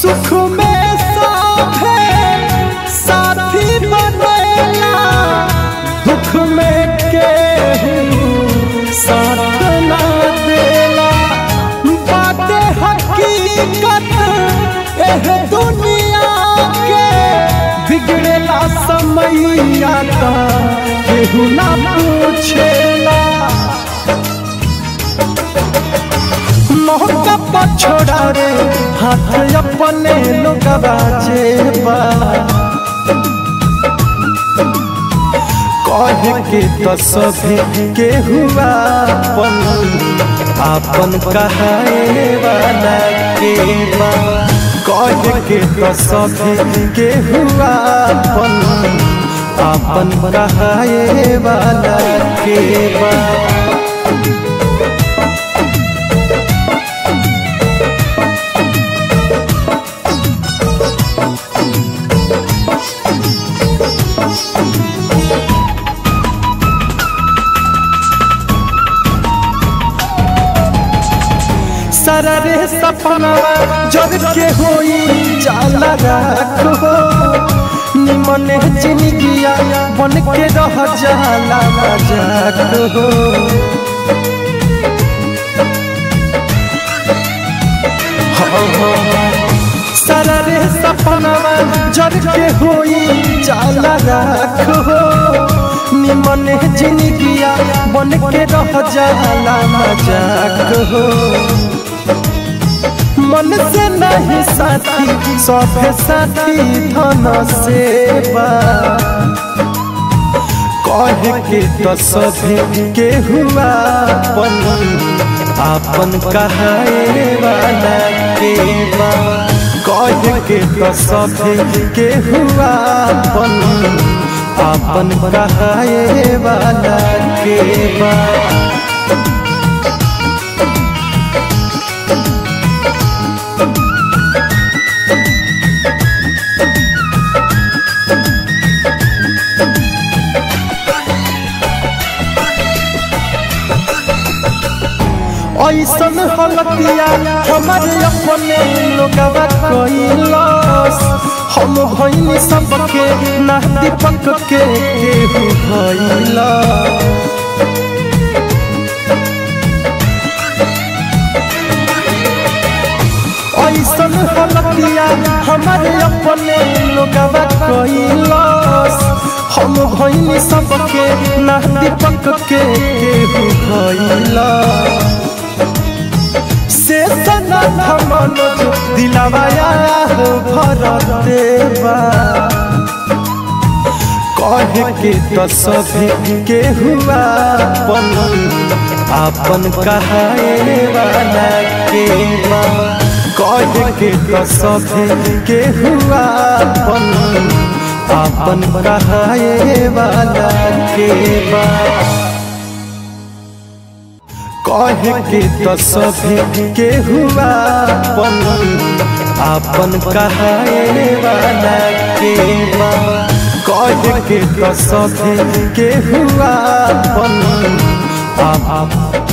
सुख में साथे साथी बनेला दुख में केहू साथ ना देला बाटे हकीकत एह दुनिया के बिगड़ेला समैया का केहू ना पूछेला मौका पर छोड़ा रे हाथ अपने लोग बाजेबा कहे के तो सभी के हुआ अपन आपन कहाए वाला के बा कहे के तो सभी के हुआ अपन आपन कहाए वाला के बा सारा रे सपना जग के होई जाला राखो निमन जिंदगिया बन के रह जाला मजाक हो सारा रे सपना जग के होई जाला राखो निमन जिंदगिया बन के रह जाला मजाक हो मन से नहीं साथी सभे साथी धन सेवा कहे के तो सभी के हुआ अपन आपन कहाए वाला के बा कहे के तो सभी के हुआ अपन आपन कहाए वाला के बा ऐसन हलतिया हमारे अपने लोगवा कैलस हम भैनी सबके ना दीपक के केहू भैला ऐसन हलतिया हमारे अपने लोगवा कैलस हम भैनी सबके ना दीपक के केहू भैला से सना मनोज दिलवाया हो भरत देवा कहे के तो सभी के हुआ अपन आपन कहाए वाला के बा कहे के तो सभी के हुआ अपन आपन कहाए वाला के बा कहे के तो सभी के हुआ अपन आपन कहाए वाला के बा कहे के तो सभी के हुआ अपन आप